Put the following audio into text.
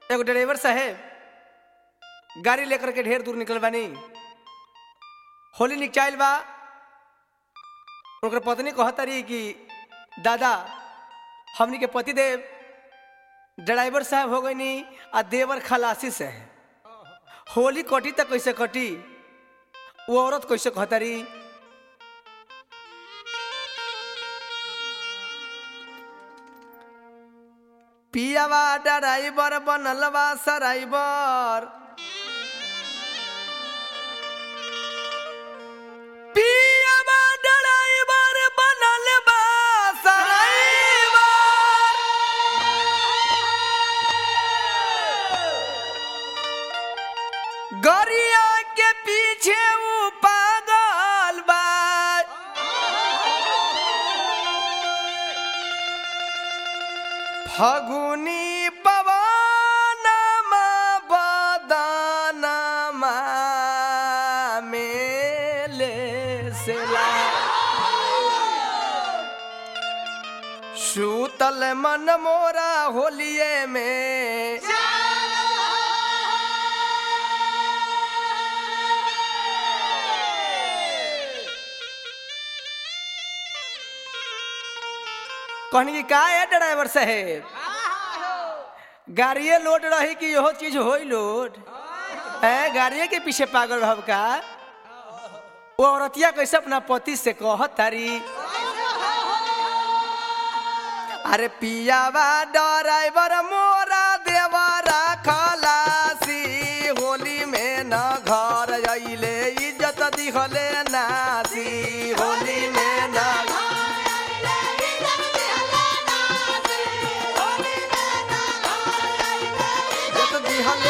एगो ड्राइवर साहेब गाड़ी लेकर के ढेर दूर निकल बानी होली निकचाइल बा उनकर पत्नी कहतारी कि दादा हमनी के पति देव ड्राइवर साहब हो गईनी आ देवर खलासी से है होली कटी तक कैसे कटी वो औरत कैसे कहतारी पियावा ड्राइवर बनल बा सराइबर पियावा ड्राइवर बनल बा सराइबर गरिया के पीछे ऊ पागल बा फगुनी पवनमा बदनमा मेले सेला सूतल मन मोरा होलिए में कहनी कि का है ड्राइवर साहेब गाड़िए लोड रही कि यहो चीज होई लोड है गाड़िए के पीछे पागल रहब का वो औरतिया कैसे अपना पति से कहत तारी अरे पियावा ड्राइवर मोरा देवरा खलासी होली में न घर अइले इज्जत दिखले नासी होली में न इज्जत दिखले